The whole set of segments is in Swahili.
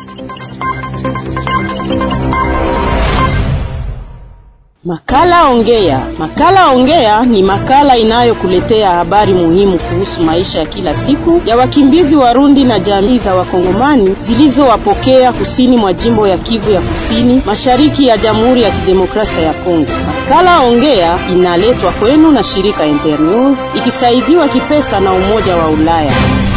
Makala Ongea. Makala Ongea ni makala inayokuletea habari muhimu kuhusu maisha ya kila siku ya wakimbizi Warundi na jamii za Wakongomani zilizowapokea kusini mwa jimbo ya Kivu ya Kusini, mashariki ya Jamhuri ya Kidemokrasia ya Kongo. Makala Ongea inaletwa kwenu na shirika Internews ikisaidiwa kipesa na Umoja wa Ulaya.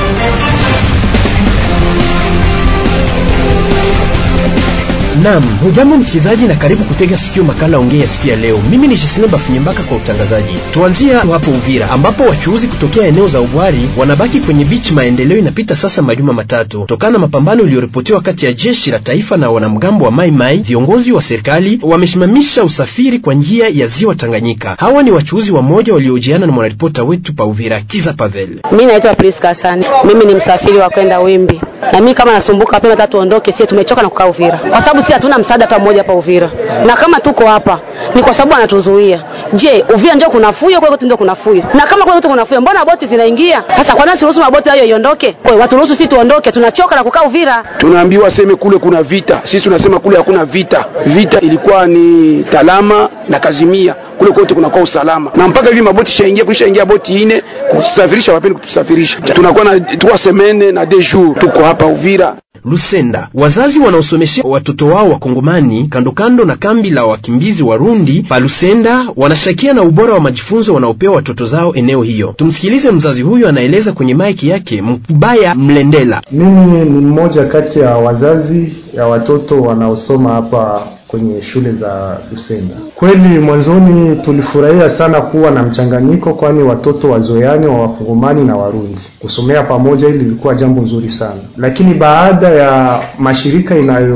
Naam, hujambo msikilizaji na karibu kutega sikio makala ongea siku ya leo. Mimi ni Jisine Bafunyembaka kwa utangazaji. Tuanzia hapo Uvira ambapo wachuuzi kutokea eneo za Ubwari wanabaki kwenye beach. Maendeleo inapita sasa majuma matatu tokana na mapambano iliyoripotiwa kati ya jeshi la taifa na wanamgambo wa Mai Mai. Viongozi wa serikali wamesimamisha usafiri kwa njia ya ziwa Tanganyika. Hawa ni wachuuzi wa moja waliojiana na mwanaripota wetu pa Uvira Kiza Pavel. Mimi naitwa Priska Hasani. Mimi ni msafiri wa kwenda Wimbi. Na mimi kama nasumbuka mapema tatu tuondoke, sisi tumechoka na kukaa Uvira. Kwa sababu sisi hatuna msaada hata mmoja hapa Uvira. Na kama tuko hapa ni kwa sababu anatuzuia. Je, Uvira ndio kuna fuyo kwa hiyo ndio kuna fuyo. Na kama kwa hiyo kuna fuyo, mbona boti zinaingia? Sasa kwa nini siruhusu maboti hayo iondoke? Kwa hiyo watu ruhusu sisi tuondoke, tunachoka na kukaa Uvira. Tunaambiwa seme kule kuna vita. Sisi tunasema kule hakuna vita. Vita ilikuwa ni Talama na Kazimia. Kule kote kunakuwa usalama. Na mpaka hivi maboti shaingia kulishaingia boti ine kutusafirisha wapendi kutusafirisha. Tunakuwa na trois semaines na deux jours tuko hapa Uvira. Lusenda, wazazi wanaosomeshea watoto wao wakongomani kando kando na kambi la wakimbizi Warundi pa Lusenda wanashakia na ubora wa majifunzo wanaopewa watoto zao eneo hiyo. Tumsikilize mzazi huyu, anaeleza kwenye maiki yake Mkubaya Mlendela. Mimi ni mmoja kati ya wazazi ya watoto wanaosoma hapa kwenye shule za Lusenda. Kweli mwanzoni tulifurahia sana kuwa na mchanganyiko, kwani watoto wazoeani wa wakongomani na Warundi kusomea pamoja, hili lilikuwa jambo nzuri sana. Lakini baada ya mashirika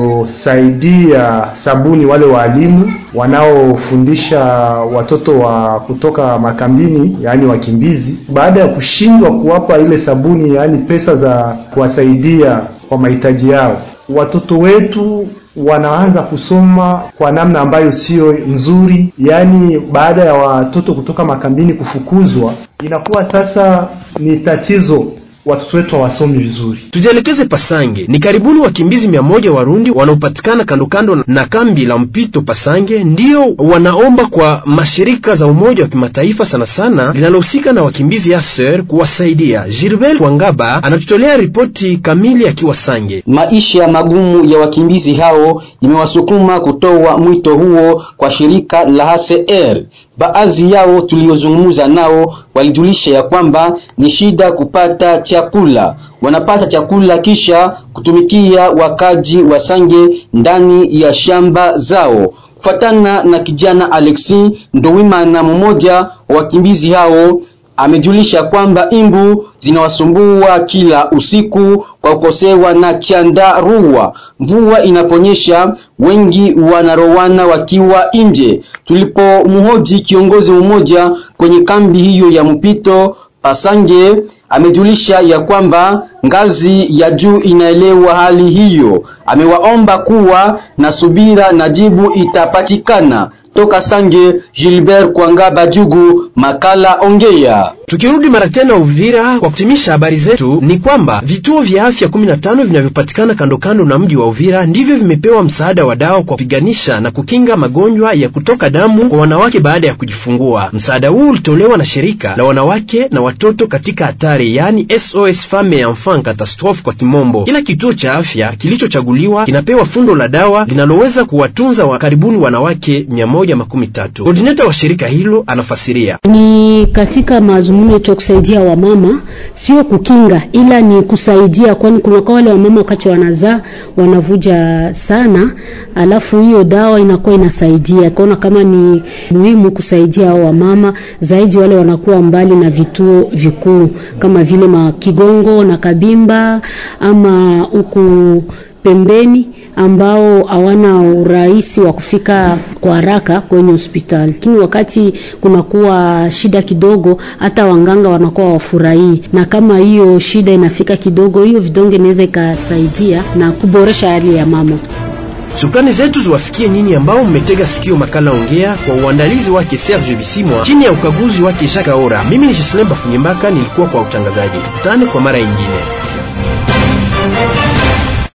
inayosaidia sabuni, wale waalimu wanaofundisha watoto wa kutoka makambini, yaani wakimbizi, baada ya kushindwa kuwapa ile sabuni, yaani pesa za kuwasaidia kwa mahitaji yao, watoto wetu wanaanza kusoma kwa namna ambayo siyo nzuri. Yaani, baada ya watoto kutoka makambini kufukuzwa, inakuwa sasa ni tatizo, watoto wetu hawasomi vizuri. Tujielekeze Pasange. Ni karibuni wakimbizi mia moja Warundi wanaopatikana kando kando na kambi la mpito Pasange ndio wanaomba kwa mashirika za Umoja wa Kimataifa sana sana linalohusika na wakimbizi ya ser kuwasaidia. Gilbert Wangaba anatutolea ripoti kamili akiwa Sange. Maisha magumu ya wakimbizi hao imewasukuma kutoa mwito huo kwa shirika la HCR. Baadhi yao tuliozungumza nao walijulisha ya kwamba ni shida kupata chakula. Wanapata chakula kisha kutumikia wakaji wa Sange ndani ya shamba zao. Kufatana na kijana Alexi Ndowimana, mmoja wa wakimbizi hao, amejulisha kwamba imbu zinawasumbua kila usiku kwa kukosewa na chandarua. Mvua inaponyesha, wengi wanarowana wakiwa nje. Tulipomhoji kiongozi mmoja kwenye kambi hiyo ya mpito Pasange, amejulisha ya kwamba ngazi ya juu inaelewa hali hiyo. Amewaomba kuwa na subira na jibu itapatikana. Toka Sange, Gilbert Kwangaba Jugu, makala Ongea. Tukirudi mara tena Uvira kwa kutimisha habari zetu, ni kwamba vituo vya afya 15 vinavyopatikana kando kando na mji wa Uvira ndivyo vimepewa msaada wa dawa kwa kupiganisha na kukinga magonjwa ya kutoka damu kwa wanawake baada ya kujifungua. Msaada huu ulitolewa na shirika la wanawake na watoto katika hatari, yaani SOS Femme et Enfant Catastrophe kwa kimombo. Kila kituo cha afya kilichochaguliwa kinapewa fundo la dawa linaloweza kuwatunza wa karibuni wanawake 113. Koordineta wa shirika hilo anafasiria ni katika mazungumzo yetu ya kusaidia wamama, sio kukinga, ila ni kusaidia, kwani kuna kwa wale wamama wakati wanazaa wanavuja sana, alafu hiyo dawa inakuwa inasaidia. Kaona kama ni muhimu kusaidia hao wamama zaidi, wale wanakuwa mbali na vituo vikuu kama vile Makigongo na Kabimba ama huku pembeni ambao hawana urahisi wa kufika kwa haraka kwenye hospitali. Lakini wakati kunakuwa shida kidogo, hata wanganga wanakuwa wafurahii, na kama hiyo shida inafika kidogo, hiyo vidonge inaweza ikasaidia na kuboresha hali ya mama. Shukrani zetu ziwafikie nyinyi ambao mmetega sikio makala Ongea kwa uandalizi wake Serge Bisimwa chini ya ukaguzi wake Jacques Aora. Mimi ni Jislemba Funyembaka, nilikuwa kwa utangazaji. Tukutane kwa mara nyingine.